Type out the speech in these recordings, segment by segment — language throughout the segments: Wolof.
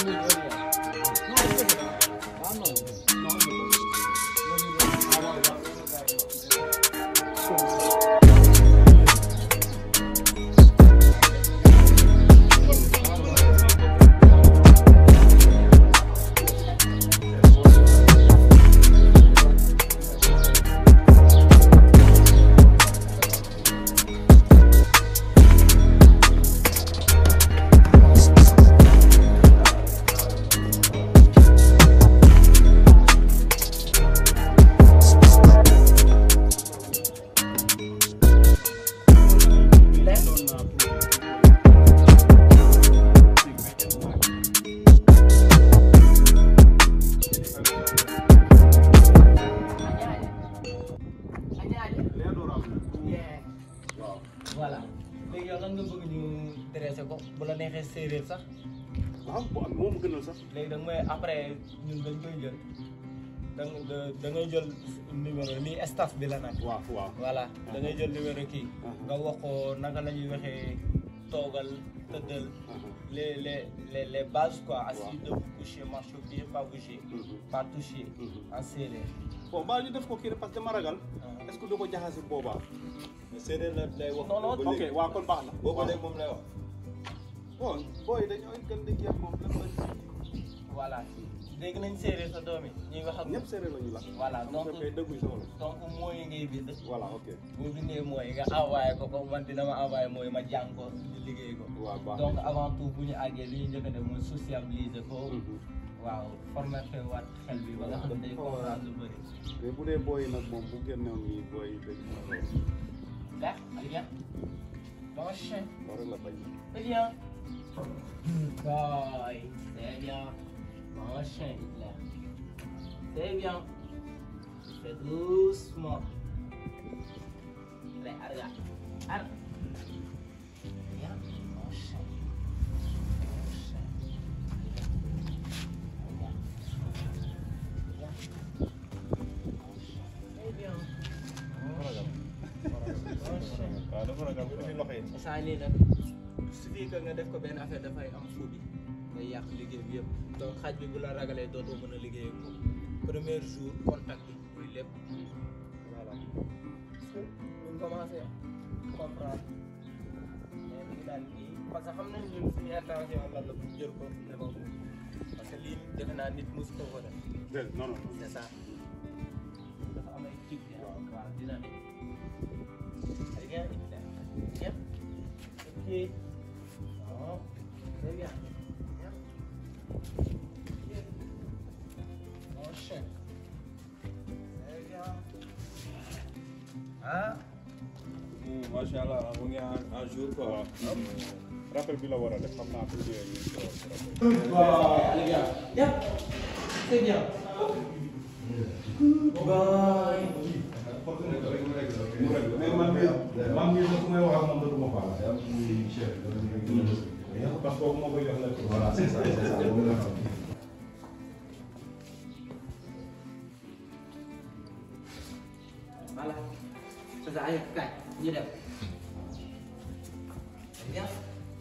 voilà léegi yow lan nga bëgg ñu dressé ko bu la neexee séeréer sax waaw bu am moom gënal sax léegi da nga may après ñun dañ koy jël da nga da ngay jël numéro lii staff bi la nag. waaw waaw voilà da ngay jël numéro kii. Uh-huh. nga wax ko naka la ñuy waxee toogal tëddal les les les les bases quoi assis debout couché marche pied pas bouger pas toucher en séeréer. bon mbaa ñu def ko kii rek parce que dama ragal est ce que du ko jaxase boobaa mais séeréer la lay wax. non non ok waaw kon baax na boobu léegi moom lay wax. bon booy dañoo gën di kii ak moom lan lañ voilà dégg nañ séeréer sa doom yi ñuy wax ak. ñëpp séeréer la ñu la voilà donc fekkee dëgguñ sama la donc mooy ngay bind. voilà ok boo bindee mooy nga envoyé ko ko man dina ma envoyé mooy ma jàng ko di liggéey ko. waaw baax donc avant tout bu ñu àggee li ñu njëkk a def mooy sociabiliser ko. waaw formaté waat xel bi ba nga xam ne day comprendre lu bëri. mais bu dee booy nag moom bu génnewoon nii booy dañ Là, allez viens. Bon chien. war la bañ Allez viens. Boy. C'est bien. Bon chien, Hitler. C'est bien. Fais doucement. Allez, regarde. Arrête. Viens. Bon chien. Bon chien. Viens. Viens. Bon chien. C'est bien. Bon chien. Bon chien. waaw dafa ragal ko ci loxo yi saa nii nag suffit que nga def ko benn affaire dafay am phobie day yàq liggéey bi yëpp donc xaj bi bu la ragalee dootoo mën a liggéey ak moom premier jour contact bi muy lépp voilà parce que buñ commencé comprendre mais mi ngi daan kii parce que xam nañ ñun suñu intention lan la pour jël ko ne ko parce que lii defe naa nit mosu ko ko def déedéet non non c'est ça dafa am ay type yi waaw dynamique Très bien, Bien. Ok. Non. Très bien. Bien. Bien. Enchaîne. Très bien. Ah. macha allah mu ngi en en jour quoi rappel bi la war a def xam naa pour yooyu ñu ko rappel Allez, bien. Bien. Très bien. Bye. mais man mii man mii su may wax ak moom dootu ma faal. parce que kooku moo koy jox lépp. voilà c'est ça c'est ça moom la xam. Voilà. C'est ça, allez, caille. Ñu dem. Très bien.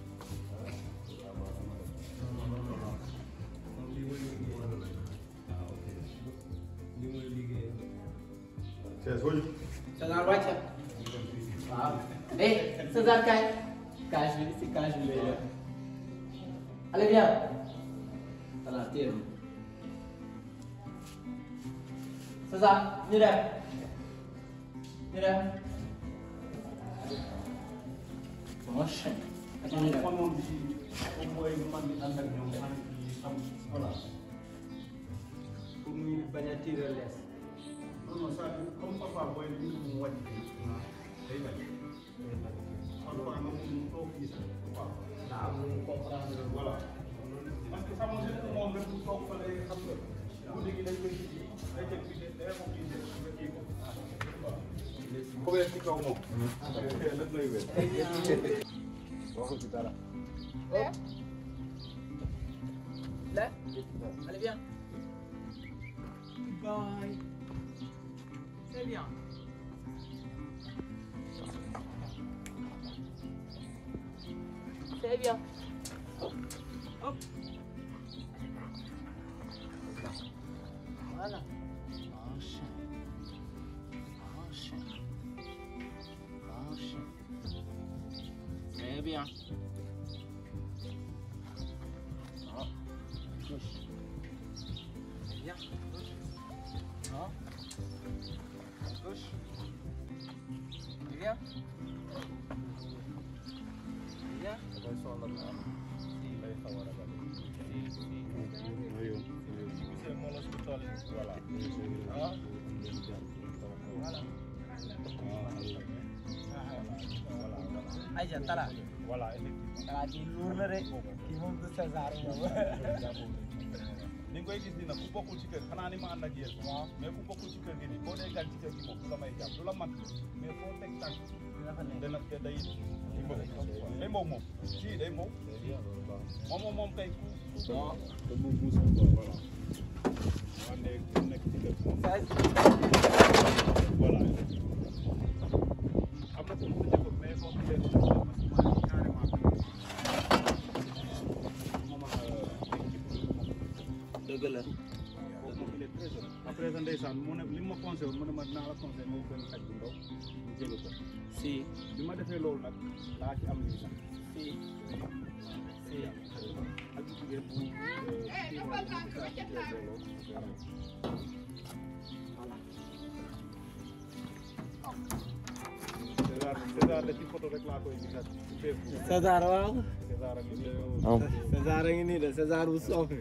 c'est soo César wàcce. waaw. eh César kaay. kaay bi si kaay bi lay def. allez bien. voilà téye bi. César ñu dem. ñu dem. bon chien. ak ñu dem. man moom ci moom mooy man di ànd ak ñoom man di xam voilà pour ñu bañ a tirer lees. non non ça comme parfois booy li ñu mu wàcc fii day bañ parfois nga mu toog fii sax waaw daa am lu mu comprendre. voilà parce que sama sëñ moom rek bu toog fa lay xam nga guddi gi dañ koy ji day jël bi day moom di jël nga kii ko waaw ko wér ci kaw moom lépp lay wér waxul ci dara Là Allez, viens. Bye. C'est bien. C'est bien. Hop. Voilà. Enchaîne. Enchaîne. Enchaîne. Très bien. Ah. Gauche. Très bien. Gauche. Ah. Gauche. Très bien. Très bien. gisee moo la su toll voilà Ah. Voilà. Aïcha Talla. voilà effectivement Talla kii luur na de. Kii moom du César moom. ni nga koy gis ni nag ku bokkul ci kër xanaa ni ma ànd ak yéen Waaw. mais ku bokkul ci kër gi nii boo dee gan ci kër gi moom du la may jàpp du la mat mais foo teg tànk Dafa nekk. dana te day day mbow day mbow moom si day mbow moom moom moom kay ku ku te mu muus quoi voilà wante ku nekk ci kër moom voilà am na ko lu jëkkoon mais boo xamee ne carrément moom ak équipe moom Dëgg la. boobu moom il est très jeune. après sa ndeysaan mu ne li ma conseillé woon mu ne ma dinaa la conseillé moom benn xaj bu ndaw mu jël ko Si. bi ma defee loolu nag laa ci am lii sax Si. Si. ak jigéen bu kii moom bu saa ci jël loolu César César da ci photo rek laa koy gisaat ci Facebook César waaw. César ak li César a ngi nii de César bu soofe.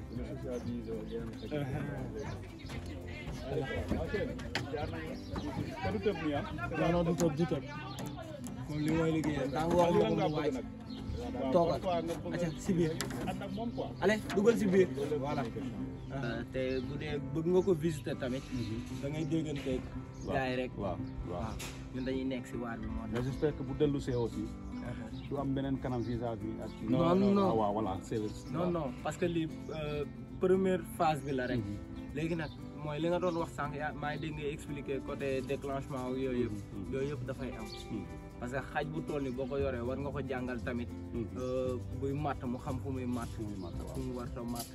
jaar nañu te du tëb nii ah Non non du tëb du tëb. Moom li mooy liggéeyam. Daa wax ma ko mu wàcc. Toogal. Acca si biir. ànd ak moom quoi Allez dugal si biir. Voilà. te bu dee bëgg nga ko visiter tamit. da ngay dégganteeg. gars yi rek. waaw waaw ñun dañuy nekk si waar bi moo tax. mais j'espère que bu dellu see aussi du am beneen kanam visa bi ak Non, non. ah waaw voilà c'est non non parce que lii euh, première phase bi la rek. léegi nag mooy li nga doon wax sànq yaa maa ngi dégg ngay expliquer côté déclenchement ak yooyu yëpp. yooyu yëpp dafay am. parce que xaj bu toll ni boo ko yoree war nga ko jàngal tamit. euh, buy màtt mu xam fu muy màtt. fu mu war a màtt.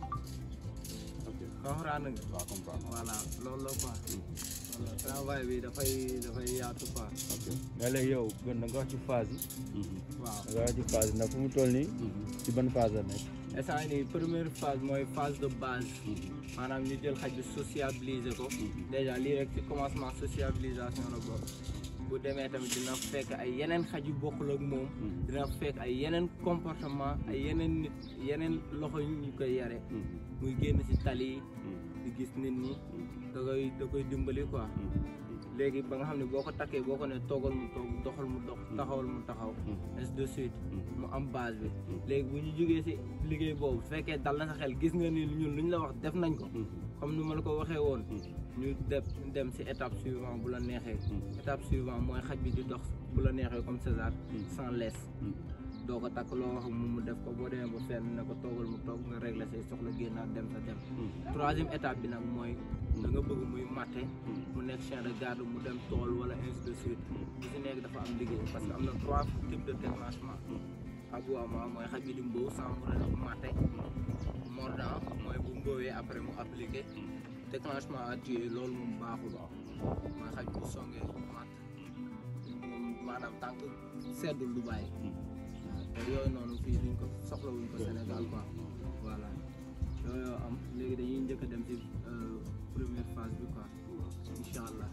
ok comprendre nga. waaw comprendre voilà loolu la quoi. voilà travail bi dafay dafay yaatu quoi. ok mais léegi yow gën da nga wax ci phase yi waaw da nga wax ci phase yi ndax fu mu toll nii ci ban phase la nekk instant yii nii première phase mooy phase de base. maanaam ñu jël xaj bi sociabiliser ko. déjà lii rek ci commencement sociabilisation la bokk. bu demee tamit dina fekk ay yeneen xaj yu bokkul ak moom. dina fekk ay yeneen comportement ay yeneen nit yeneen loxo yu ñu koy yare muy génn ci tali yi di gis nit ñi da koy da koy dimbali quoi. léegi ba nga xam ne boo ko takkee boo ko ne toogal mu toog doxal mu dox taxawal mu taxaw ainsi de suite mu am base bi léegi bu ñu jógee si liggéey boobu bu fekkee dal na sa xel gis nga ni ñun lu ñu la wax def nañ ko comme ni ma la ko waxee woon ñu def dem si étape suivante bu la neexee étape suivante mooy xaj bi di dox bu la neexee comme César sans laisse doo ko takk loo wax mu mu def ko boo demee ba fenn ne ko toogal mu toog nga régler say soxla génnaat dem sa dem troisième étape bi nag mooy da nga bëgg muy matte mu nekk chien de garde mu dem tool wala ainsi de suite bu si nekk dafa am liggéey parce que am na trois types de déclenchement aboiement mooy xaj bi di mbóo sans mu rek matte mordant mooy bu mbóowee après mu appliqué déclenchement à tuer loolu moom baaxul mooy xaj bu songee matt moom maanaam tànk seddul du bàyyi te yooyu noonu fii duñ ko soxlawuñ ko Sénégal quoi voilà yooyu am léegi dañuy njëkk a dem ci euh, première phase bi quoi incha allah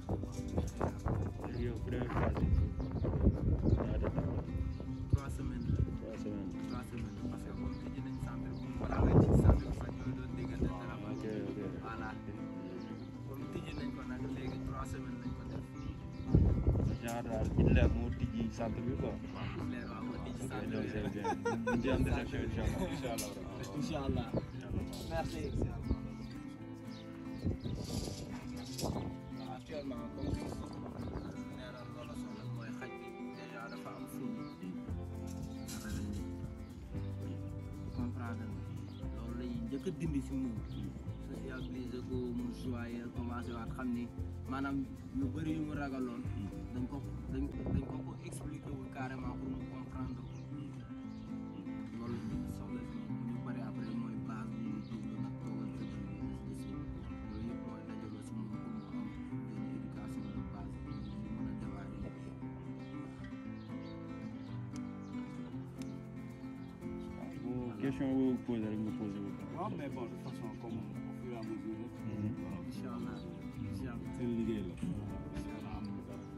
léegi yow première phase yi ñaata temps la trois semaines la trois semaines trois semaines la parce que comme tijji nañ centre bi balaa ngay ci centre bi sax ñooy doon déggante téléphone ok ok voilà comme tijji nañ ko nag léegi trois semaines lañ ko def genre daal Hitler moo tijji centre bi quoi leer waaw moo tijji ok centre donc bi c'est bien ñu ngi am déception incha allah incha allah incha allah merci waaw actuellement comme nee na loola soxla mooy xaj bi déjà dafa am ful comprendre nga loolu la ñuy njëkk a dindi si moom sociabiliser ko mu joyeux commencé waat xam ni maanaam yu bëri yu mu ragaloon dañ ko dañ dañ ko ko expliquer wul carrément pour mu comprendre ko loolu la ñuy soxla si moom bu ñu paree après mooy base bi ñu déglu nag toogal tëddal loolu yëpp mooy daje question boo posé rek nga posé wu. waaw mais bon de toute façon comme au fur et à mesure rek. voilà incha allah incha allah seen liggéey la. incha allah am na dara.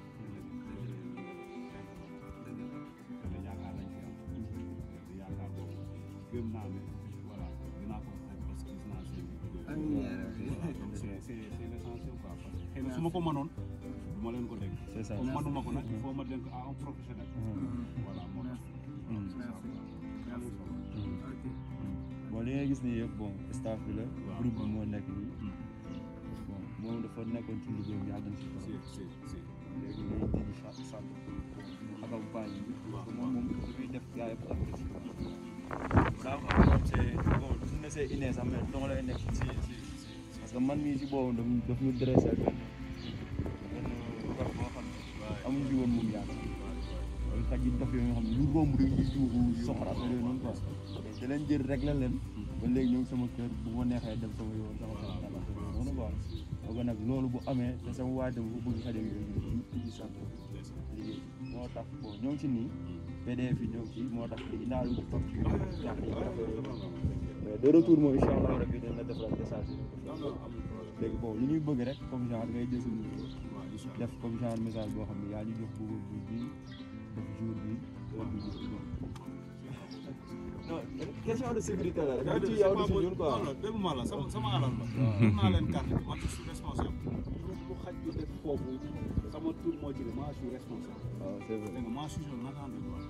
te yaakaar nañ ci am. te yaakaar boobu gëm naa ne voilà dinaa ko fekk parce que gis naa seen liggéey. amiin yaa rabbi. voilà donc c'est c'est c'est l'essentiel quoi parce que xëy na su ma ko mënoon du ma leen ko dégg. c'est ça. comme mënuma ko nag il faut ma dénk à un professionnel. voilà moo tax. merci merci ok bon li ngay gis nii yëpp bon staff bi la. Waaw. groupe bi moo nekk nii. bon moom dafa nekkoon ci liggéey bi yàgg na si si trop. si si. léegi day dindi sa sant accompagné bi. parce que moom moom li muy def gars yëpp am na si quoi. daa ko am c'est bon su ne c'est inné sax mais dong lay nekk si si parce que man mii si boobu daf ñu daf ñu dressé benn benn kor boo xam ne amuñ ci woon moom yaakaar. loolu xaj yi dof yooyu nga xam ne lu romb rek ñu tuuxu soxor affaire yooyu noonu quoi da leen jël rek la leen ba léegi ñëw sama kër bu ma neexee dem sama yoon sama kër dal affaire yooyu noonu quoi donc nag loolu bu amee te sama waay tam bu bëgg xajam yooyu ñu ci sant liggéey moo tax bon ñoo ngi ci nii PDF yi ñoo ngi ci moo tax li naa lu toog ci yàq yi affaire yooyu mais de retour moom incha allah rabbi dañ la defal message yi léegi bon li ñuy bëgg rek comme genre ngay jël sa numéro def comme genre message boo xam ne yaa ñu jox bëgg bu bi def jour bi heure bi jour bi non question de sécurité la rek du ci yow du ci ñun quoi non non dégg ma la sama sama alal la. jox naa leen carte bi man je suis responsable. lu xaj bi def foofu sama tur moo ci ne maa suis responsable. waaw c'est vrai dégg nga maa suis un agent de droit.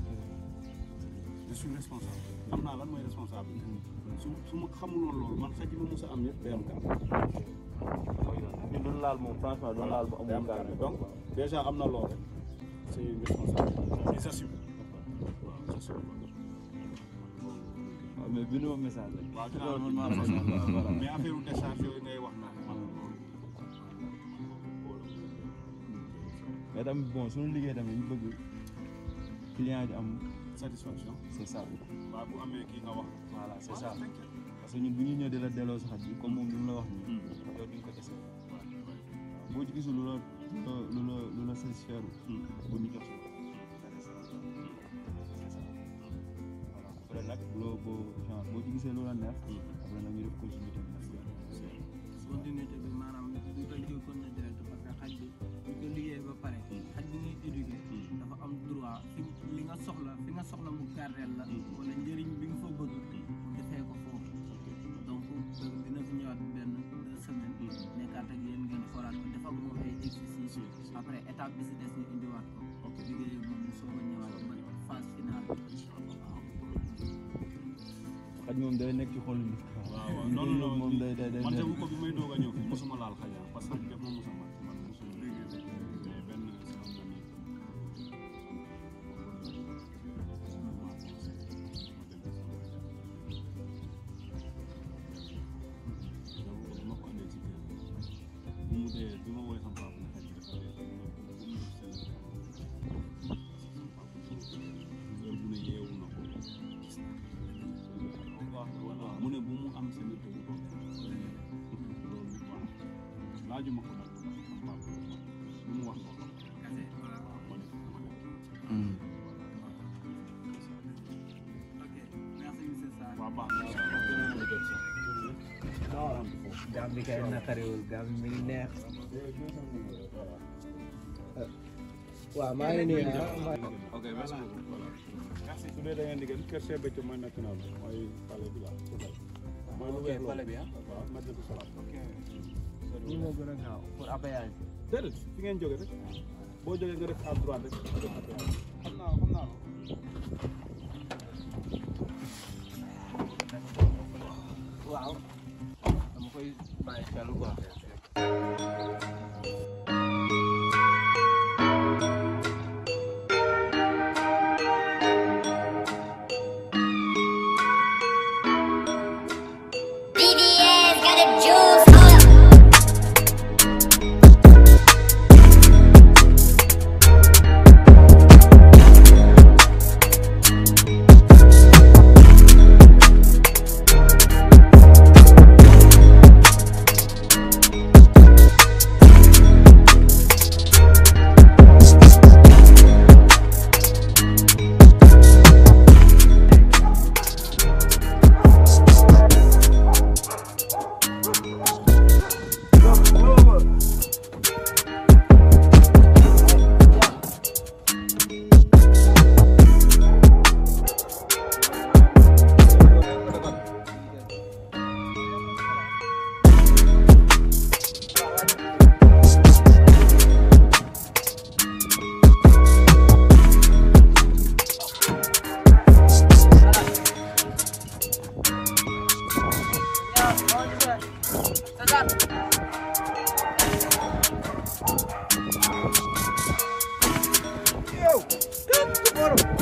je suis responsable. xam naa lan mooy responsable. su su ma xamuloon loolu man xaj bi ma mos a am yëpp day am carte. ñun doon laal moom franchement doon laal bu day am amul carte carte donc déjà am na loolu rek c'est une responsabilité. j'assume. waaw j'assume. waaw mais bindu ma message rek waaw dinaa loolu man maa la la ko sant voilà mais affaire u décharge yooyu ngay wax na man loolu. mais tamit bon suñu liggéey tamit ñu bëgg client yi am satisfaction. c'est ça waaw bu amee kii nga wax. voilà c'est ça parce que ñun bu ñu ñëw di la delloo sa xaj bi comme moom li mu la wax nii yow di nga ko dese boo ci gisul lu la lu la lu la satisfaire bu ñu jox voilà après nag loo boo genre boo ci gisee lu la neex après nag ñu def continuité bi nag continuité bi maanaam du dañ koy continuer direct parce que xaj bi ñu ko liggéey ba pare xaj bi ngay éduquer dafa am droit fi li nga soxla fi nga soxla mu gardeel la wala njëriñ bi nga fa bëgg defee ko foofu donc dina fi ñëwaat benn deux semaines nekkaat ak yéen ngeen xoolaat ko dafa moom ay exercice après étape bi si des ñu indiwaat ko liggéey moom mu soog a ñëwaat ba phase finale bi xaj moom day nekk ci xolu nit waaw waaw liggéey non non non moom day day day man nekk- jagu ko bi may doog a ñëw fii mosuma laal xaj ah parce que def ma mos a mat man mosuma mais benn sama ami jagu ko bi ma ko andee ci kër bi bu mu dee bi ma woowee sama papa ne xaj bi dafa dee bu mu def seen heure bu ne yeewu na ko voilà mu ne bu mu am seen te bu ko loolu voilà laajuma ko nag ndax sama papa lu mu wax loolu kase voilà ma ne ma ne ok merci monsieur Sarr waa baax na gaam bi kay naqariwul gaam bi mi ngi neex waaw maa ngi nii ah ok merci beaucoup voilà merci su dee da ngeen di gën kër Cheikh Béthio mooy national mooy palais bi la mooy lu ok weex pale bi ah waaw Madinatu Salaam ok lii moo gën a gaaw pour appayage déedéet fi ngeen jóge rek boo jógee nga def à droite rek nga def à droite xam naa xam naa waaw dama koy bàyyi xel quoi BBS got a juice. Hold up. Yo, come tomorrow.